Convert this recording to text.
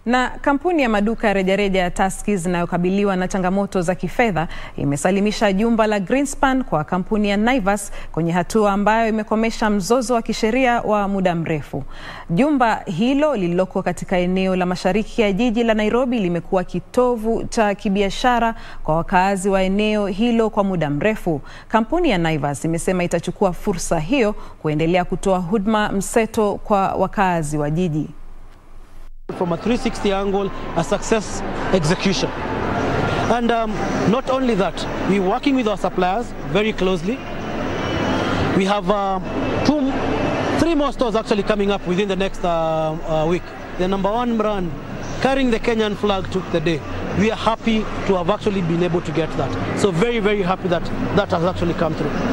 Na kampuni ya maduka ya rejareja ya Tuskys inayokabiliwa na changamoto za kifedha imesalimisha jumba la Greenspan kwa kampuni ya Naivas kwenye hatua ambayo imekomesha mzozo wa kisheria wa muda mrefu. Jumba hilo lililoko katika eneo la mashariki ya jiji la Nairobi limekuwa kitovu cha kibiashara kwa wakaazi wa eneo hilo kwa muda mrefu. Kampuni ya Naivas imesema itachukua fursa hiyo kuendelea kutoa huduma mseto kwa wakaazi wa jiji. From a 360 angle, a success execution. And um, not only that, we're working with our suppliers very closely. We have uh, two, three more stores actually coming up within the next uh, uh, week. The number one brand carrying the Kenyan flag took the day. We are happy to have actually been able to get that. So very, very happy that that has actually come through.